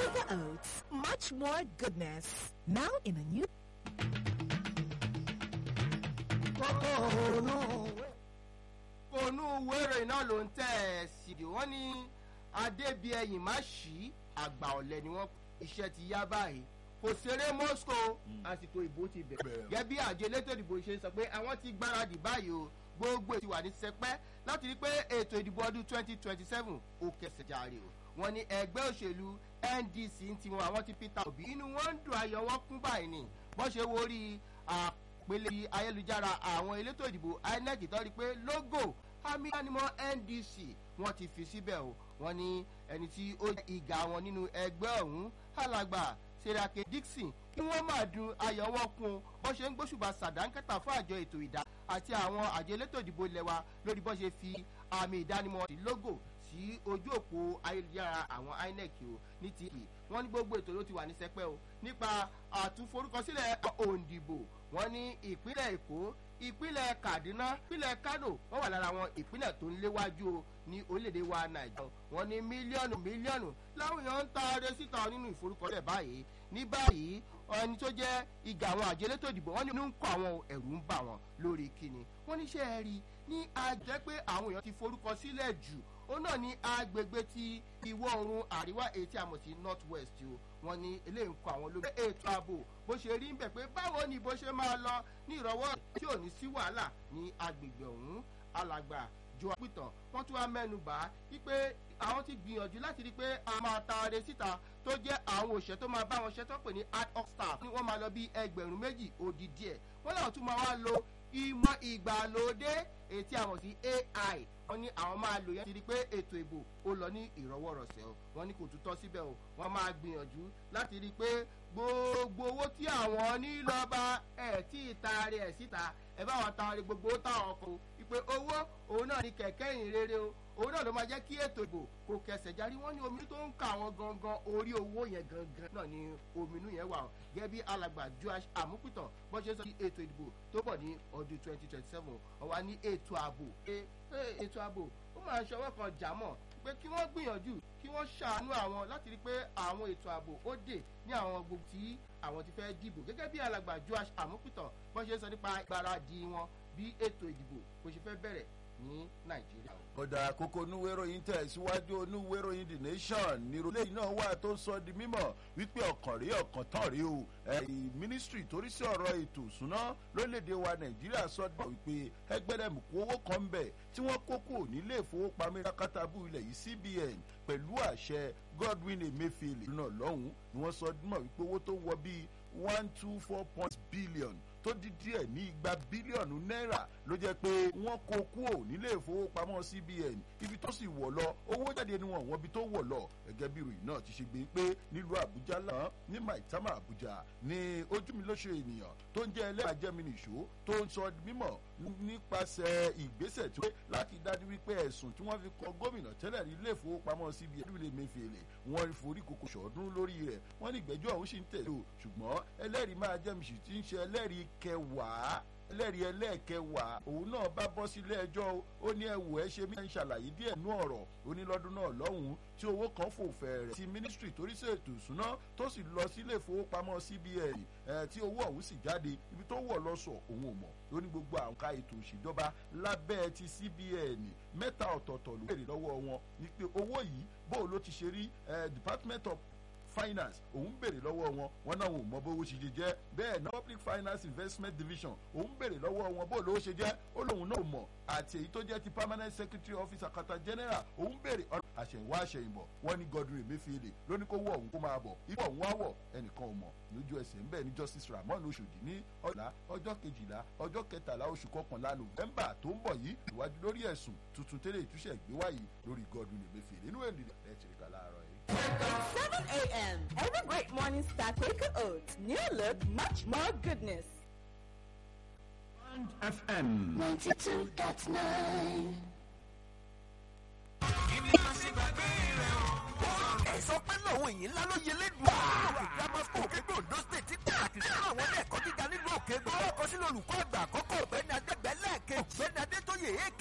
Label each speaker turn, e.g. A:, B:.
A: Quaker Oats, much more goodness. Now in a new
B: ònú wẹ́rẹ̀ náà ló ń tẹ̀ ẹ́ sí i wọ́n ní adébíyẹ̀yìn má ṣí àgbà ọ̀lẹ ni wọ́n iṣẹ́ ti yá báyìí kò ṣeré moscow àsìkò ìbò ti bẹ̀rẹ̀ gẹ́gẹ́ bí àjọ elétò ìdìbò ṣe sọ pé àwọn ti gbáradì báyìí o gbogbo ètò wà ní sẹpẹ́ láti rí pé ètò ìdìbò ọdún twenty twenty seven ó kẹsẹ̀ járe o wọ́n ní ẹgbẹ́ òṣèlú ndc ń tiwọn àwọn ti peter obi inú wọn ń dùn ayọ̀ wọn kún báyìí ni bọ́n ṣe wo rí àpèlè ayélujára àwọn elétò ìdìbò inec tó rí pé logo àmì ìdánimọ̀ ndc wọ́n ti fi síbẹ̀ o wọ́n ní ẹni tí ó jẹ́ ìgà wọn nínú ẹgbẹ́ ọ̀hún alàgbà serake dixon kí wọ́n máa dun ayọ̀ wọn kún bọ́n ṣe ń gbóṣùbà sàdánkẹ́tà fún àjọ ètò ìdá àti àwọn àjọ elétò ìdìbò ilẹ̀ wa lórí bọ́n ṣe fi àmì ìdánimọ̀ sí logo sí ojú òpó ayélujára àwọn inec o ní ti kì wọ́n ní gbogbo ètò ló ti wà ní sẹpẹ́ o nípa àtúnforúkọsílẹ̀ òǹdìbò wọ́n ní ìpínlẹ̀ èkó ìpínlẹ̀ kaduna ìpínlẹ̀ kano wọ́n wà lára àwọn ìpínlẹ̀ tó ń léwájú o ní orílẹ̀-èdè wa nàìjíríà wọ́n ní mílíọ̀nù mílíọ̀nù láwọn èèyàn ń taare síta nínú ìforúkọsílẹ̀ báyìí ní báyìí ẹni tó jẹ́ ìgà àwọn àjọ elétò ìdìbò wọ́n ní inú ń kọ́ àwọn ẹ̀rù ń bà wọ́n lórí kíni wọ́n níṣẹ́ ẹ rí ní àjẹ́ pé àwọn èèyàn ti forúkọ sílẹ̀ jù ó náà ní agbègbè ti ìwọ̀ oòrùn àríwá èyí tí a mọ̀ sí north west o wọ́n ní eléyìí ń kọ́ àwọn lórí ètò ààbò bó ṣe rí ń bẹ̀ pé báwo ni bó ṣe máa lọ ní ìrọ̀wọ́ tí ò ní sí wàhálà ní agbègbè ọ̀hún alàgbà jọ àpìtàn wọ́n tún wá mẹ́nu bà á wípé àwọn ti gbìyànjú láti rí i pé a máa taare síta tó jẹ́ àwọn òṣìṣẹ́ tó máa bá wọn ṣe tó pè ní ad hoc staff ni wọ́n máa lọ bí ẹgbẹ̀rún méjì òdì díẹ̀ wọ́n làwọn tún máa wá lo ìmọ̀ ìgbàlódé èyí tí a mọ̀ sí ai wọ́n ní àwọn máa lò yẹn ti di pé ètò ìbò ó lọ ní ìrọwọ́rọsẹ̀ o wọ́n ní kò tún tọ́ síbẹ̀ o wọ́n máa gbìyànjú láti rí i pé gbogbo owó tí àwọn ní lọ́ba ẹ̀ tí ì taari ẹ̀ síta ẹ̀ bá wọn taari gbogbo ó táwọn kò ìpè owó òun náà ní kẹ̀kẹ́ ìyìn rere o òun náà ló máa jẹ́ kí ètò ìbò kò kẹsẹ̀ járí wọ́n ní omi tó ń ka àwọn gangan orí owó yẹn gangan náà ni ominú yẹn wà gẹ́gẹ́ bí alàgbà joash amúpìtàn bọ́n ṣe sọ sí ètò ìdìbò tó bọ̀ ní ọdún twenty twenty seven ọ̀wá ní ètò ààbò ètò ààbò ó máa ṣọwọ́ kan jà mọ́ pé kí wọ́n gbìyànjú kí wọ́n ṣàánú àwọn láti rí pé àwọn ètò ààbò ó dè ní àwọn gbogbo tí àwọn ti fẹ́ dìbò gẹ́gẹ́ bí alàgbà joash amúpìtàn bọ́n ṣe sọ nípa ìgbáradì wọn bí ètò ìdìbò kò ṣe fẹ́ bẹ̀rẹ̀ ní nàìjíríà.
C: ọ̀dà àkókò onúwéròyìn tẹ̀síwájú onúwéròyìn the nation nírọ̀lẹ́ iná wà tó sọ di mímọ̀ wípé ọ̀kàn rí ọ̀kàn tán rí o mínísítírì torí sí ọ̀rọ̀ ètò ìsúná lórílẹ̀‐èdè wa nàìjíríà sọ dọ̀ wípé ẹgbẹ́rẹ́mùkú owó kan bẹ̀ tí wọ́n kó kúrò nílé ìfowópamọ́ ìrákátàbù ilẹ̀ yìí cbn pẹ̀lú àṣẹ godwin emefiele náà lọ́hùn-ún ni wọ́n sọ mọ̀ wípé owó tó wọ bíi one two four point billion tó di díẹ̀ ní igba bílíọ̀nù náírà ló jẹ́ pé wọ́n kó kúrò nílé ìfowópamọ́ cbn ibi tó sì wọ̀ lọ owó jáde ni wọ́n wọ́n ibi tó wọ̀ lọ gẹ́gẹ́ bí ìròyìn náà ti ṣe gbé pé nílùú àbújá lánàá ní maitama àbújá ní ojúmilóṣù ènìyàn tó ń jẹ́ ẹlẹ́àjẹmínìṣó tó ń sọ mímọ̀ nípasẹ̀ ìgbésẹ̀ tí wọ́n láti dájú wípé ẹ̀sùn tí wọ́n fi kọ gómìnà tẹ́lẹ̀ ní ilé ìfowópamọ́ cbn ẹ̀dúnlẹ̀ mẹ́fẹ̀lẹ̀ wọ́n forí kòkò ṣọ̀ọ́dún lórí rẹ̀ wọ́n ní ìgbẹ́jọ́ ọ̀hún sì ń tẹ̀lé o ṣùgbọ́n ẹlẹ́rìí máa jẹ́mìsì tí ń ṣe ẹlẹ́rìí kẹwàá ẹlẹ́rìí ẹlẹ́ẹ̀kẹwàá òun náà bá bọ́ sílé ẹjọ́ ó ní ẹ̀wò ẹ̀ ṣe mí ń ṣàlàyé díẹ̀ nú ọ̀rọ̀ onílọ́dún náà lọ́hùn-ún tí owó kan fò fẹ̀rẹ̀ ti mínísítírì torí sí ètò ìsúná tó sì lọ sílé ìfowópamọ́ cbn tí owó ọ̀hún sì jáde ibi tó wọ̀ lọ sọ òun ò mọ̀ ó ní gbogbo àwọn ká ètò òṣèjọba lábẹ́ ti cbn mẹ́ta ọ̀tọ̀ọ̀tọ̀ ló béèrè lọ́wọ́ wọn ní pé owó yìí bó ló ti ṣe rí department of finance òun béèrè lọ́wọ́ wọn wọn náà wọn ò mọ bówó ṣe jẹ jẹ́ bẹ́ẹ̀ náà public finance investment division òun béèrè lọ́wọ́ wọn bó lówó ṣe jẹ́ ó lóun náà mọ̀ àti èyí tó jẹ́ ti permanent secretary office akata general òun béèrè àṣẹ̀wá àṣẹ̀yìnbọ̀ wọn ní godwin emefiele lóní kó wọ òun kó máa bọ̀ ipò òun á wọ̀ ẹnìkan ò mọ̀ lójú ẹsẹ̀ ńbẹ̀ ní justice ramon oṣòdì ní ọ̀la ọjọ́ kejìlá ọjọ́ kẹtàlá oṣù kọkànlá november tó ń bọ̀ yìí ìwádìí lórí ẹ̀sùn tuntun tẹ́lẹ̀ ìtúsẹ̀ ìgbéwáyé lórí godwin emefiele inú ẹ̀ nìyẹn ẹ̀ ti rí ká láàárọ̀ yìí.
A: 7 a.m. Every great morning start Quaker Oats. New look, much more goodness.
D: FM
E: 92.9.
F: ẹ sọ pé lòun èyí ńlá ló yẹ lẹ́dùn. òkè grammar school òkègbè ondo state ti tẹ̀ àti sí àwọn ilé ẹ̀kọ́ gíga nílùú òkègbè. ọkọ̀ sínú olùkọ́ àgbà àkọ́kọ́ ọ̀gbẹ́ni adẹ́gbẹ́ lẹ́ẹ̀kejì. ọ̀gbẹ́ni adétóyè èké